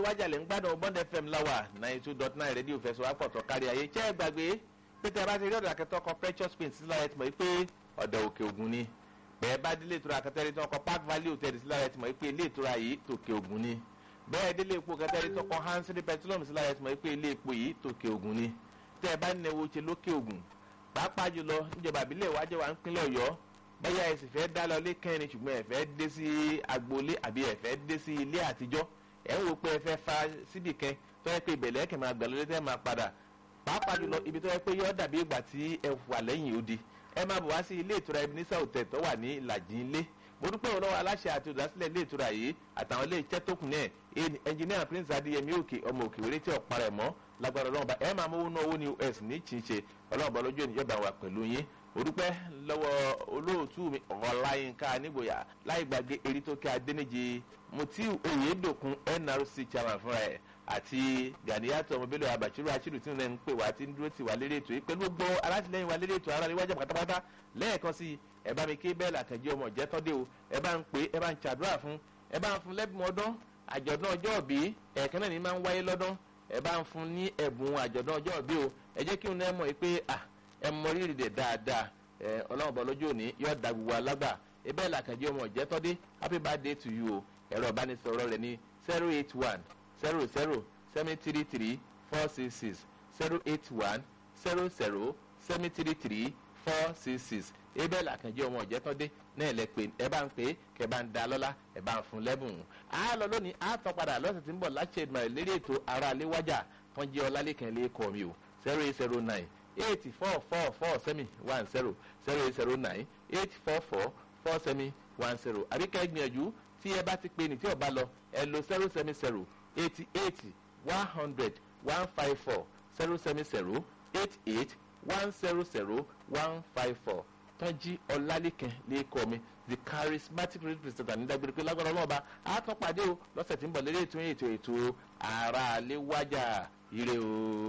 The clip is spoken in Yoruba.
wájà lè ń gbádùn bond fm láwà ninety two dot nine rédíò fẹsọ̀ àpọ̀tọ̀ kárí ayé jẹ́ gbàgbé pété bá ti rí ọ̀dọ̀ akẹ́tọ́ kan precious paint sílára ẹ̀ ti mọ̀ pé ọ̀dọ̀ òkè ògùn ni bẹ́ẹ̀ bá délé ìtura akẹ́tẹ́rì tí wọ́n kọ park valley hotel sílára ẹ̀ ti mọ̀ pé ilé ìtura yìí tòkè ògùn ni bẹ́ẹ̀ délé epo kẹ́tẹ́rì tó kọ hansini petroleum sílára ẹ̀ ti mọ̀ pé ilé epo yìí tòkè ògùn ni tẹ́ ẹ bá ń nẹwo ṣe lókè ògùn pàápàá jùlọ níjọba àbílẹ̀ ìwájẹ́ wa ń pínlẹ̀ ọ̀yọ́ bẹ́ẹ̀ ẹ sì fẹ́ dá lọ lé kẹrin ṣùgbọ́n ẹ fẹ́ dé sí agboolé àbí ẹ fẹ́ dé sí ilé àtijọ́ ẹ ń wo pé ẹ fẹ́ fa síbì kan tó yẹ pé ìbẹ̀lẹ̀ ẹ̀kẹ́ máa gbà lórí tẹ́ máa padà pàápàá jùlọ ibi tó yẹ pé yọ dàbí ìgbà tí ẹ wà lẹ́yìn odi ẹ máa bọ̀ wá sí ilé ìtura ebenezer hotel tó wà ní ìlàjì ilé mo dúpẹ́ wọn lọ́wọ́ aláṣẹ àti olùdásílẹ̀ ilé ìtura yìí àtàwọn ilé iṣẹ́ tó kù náà ẹnjìníà prince adéyẹmí òkè ọmọ òkè wéré tí ọ̀pá rẹ̀ mọ́ lágbára ọlọ́run bá ẹ máa mówó náà owó ní us ní chinche ọlọ́run bá lójú ènìyàn bá wà pẹ̀lú yín mo dúpẹ́ lọ́wọ́ olóòtú mi ọ̀láyínká nígboyà láì gbàgbé erítókè adéníjì mutiu oyèdòkun nrc chairman fúnra ẹ̀ àti gàdíyàtọ̀ ọmọbílẹ̀ abàṣírò àṣírò tí wọ́n ń pè wá tí ń dúró tì wá lérí ètò yìí pẹ̀lú gbogbo alátìlẹyìn wa lérí ètò ara níwájú pátápátá lẹ́ẹ̀kan sí ẹ bá mi ké bẹ́ẹ̀ làkànjẹ́ ọmọ ìjẹ́tọ́dé o ẹ bá ń pè é ẹ bá ń ṣàdúrà fún ẹ bá ń fún lẹ́bùn ọdún àjọ̀dún ọjọ́ òbí ẹ̀ẹ̀kan náà ni máa ń wáyé lọ́dún ẹ bá ń fún ní ẹ̀bùn àjọ̀dún ọjọ́ òbí o ẹ jẹ́ kí n náà mọ̀ pé ẹ mọ rírì dẹ̀ dáadáa ọlọ́run bọ̀ lójú òní yóò da gbogbo alágbà ẹ bẹ́ẹ̀ làkànjẹ́ ọmọ ìjẹ́tọ́dé happy birthday to you o ẹ̀rọ ìbánisọ̀rọ̀ rẹ̀ ní zero eight one zero zero seven three three four six six zero eight one zero zero seven three three four six six ebel àkànjẹ ọmọ ìjẹtọ́dé náà lẹ pé ẹ bá ń pè é kẹ bá ń da lọ́lá ẹ bá ń fún lẹ́bùn. a lọ lónìí a tọ́ padà lọ́sẹ̀ tí ń bọ̀ láti ṣèdùmọ̀ lérí ètò ara léwájà tán jẹ́ ọlálẹ́kàn lè kọ́ mi o zero eight zero nine eight four four four seven one zero zero eight zero nine eight four four four seven one zero àbíkẹ́ gbìyànjú tí ẹ bá ti pè ní tí ọba lọ ẹ lo zero seven zero eighty eight one hundred one five four zero seven zero eight eight one zero zero one five four tọ́jí ọlálẹ́kẹ̀ lẹ́kọ̀ọ́ mi the charismatic representative nídàgbére pé lágbára ọlọ́ọ̀ba àtọ́pàdé o lọ́sẹ̀ tí ń bọ̀ lórí ètò ètò ètò ara àléwájà ire o.